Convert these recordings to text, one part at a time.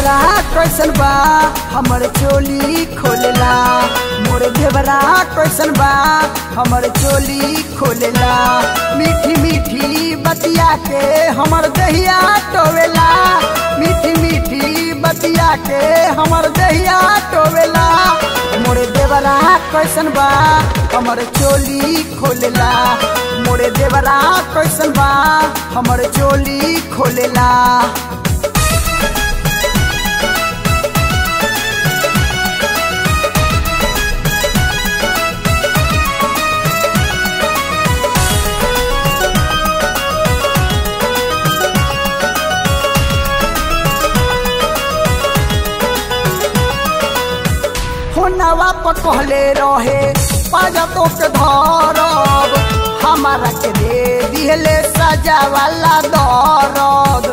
देवरा कैसन बा हमर चोली खोलेला मोर देवरा कैसन बा हमर चोली खोलेला मीठी मीठी बतिया के हमर दहिया टोवेला मीठी मीठी बतिया के हमर दहिया टोवेला मोरे देवरा कैसन बा हमर चोली खोलेला मोरे देवरा कैसन बा हमर चोली खोलेला फोनवा पर कहले रहे पाजा तो के धरब हमारा के दे दिहले सजा वाला दरद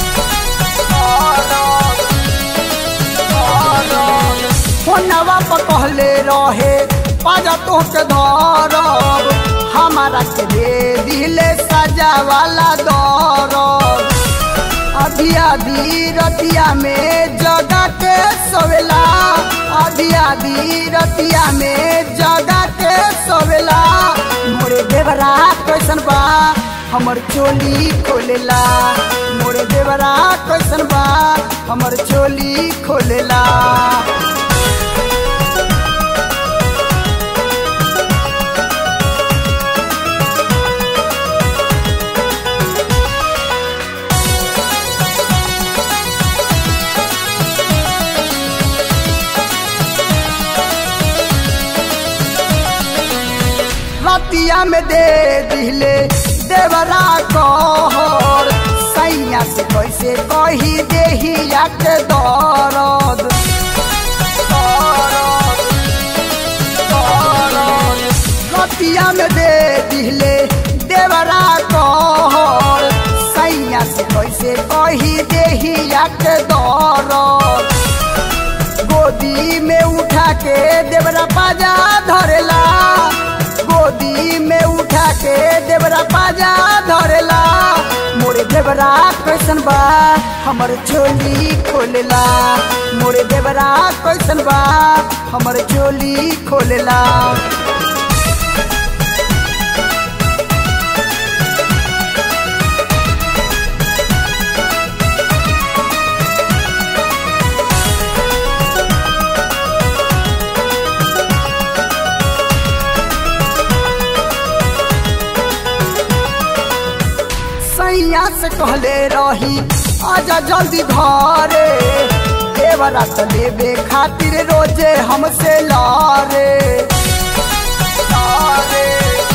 फोनवा पर कहले रहे पाजा तो के धरब हमारा के दे दिहले सजा वाला दरद आधी आधी रतिया में जगा के सोवेला आधी आधी रतिया में जगा के सोवेला मोरे देवरा कैसन बा हमर चोली खोलेला मोरे देवरा कैसन बा हमर चोली खोलेला रतिया में दे दिले देवरा कहर सैया से कैसे कही देहिया के दरद रतिया में दे दिले देवरा कहर सैया से कैसे कही देहिया के दरद गोदी में उठा के देवरा पाजा धरेला गोदी में उठा के देवरा पाजा धरेला मोरे देवरा कैसन बा हमर चोली खोलेला मोरे देवरा कैसन बा हमर चोली खोलेला सैया से कहले रही आजा जल्दी घरे देवरा तो लेबे खातिर रोजे हमसे लारे लारे,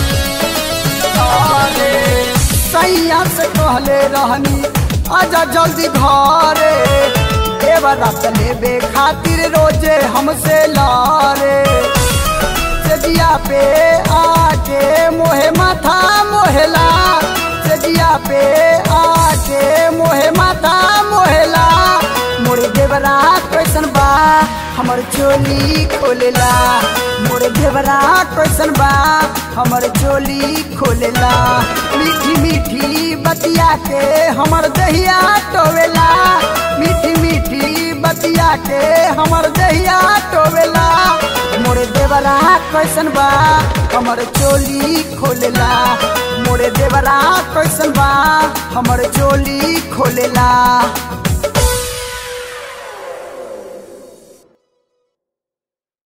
लारे। सैया से कहले रहनी आजा जल्दी घरे देवरा तो लेबे खातिर रोजे हमसे लारे सजिया पे आके मोहे माथा मोहेला सजिया पे आके मोहे माथा मोहेला मोरे देवरा कैसन बा हमर चोली खोलेला मोरे देवरा कैसन बा हमर चोली खोलेला मीठी मीठी बतिया के हमर दहिया टोवेला मीठी मीठी बतिया के हमर दहिया टोवेला मोरे देवरा कैसन बा हमर चोली खोलेला मोरे देवरा कैसन बा हमर चोली खोलेला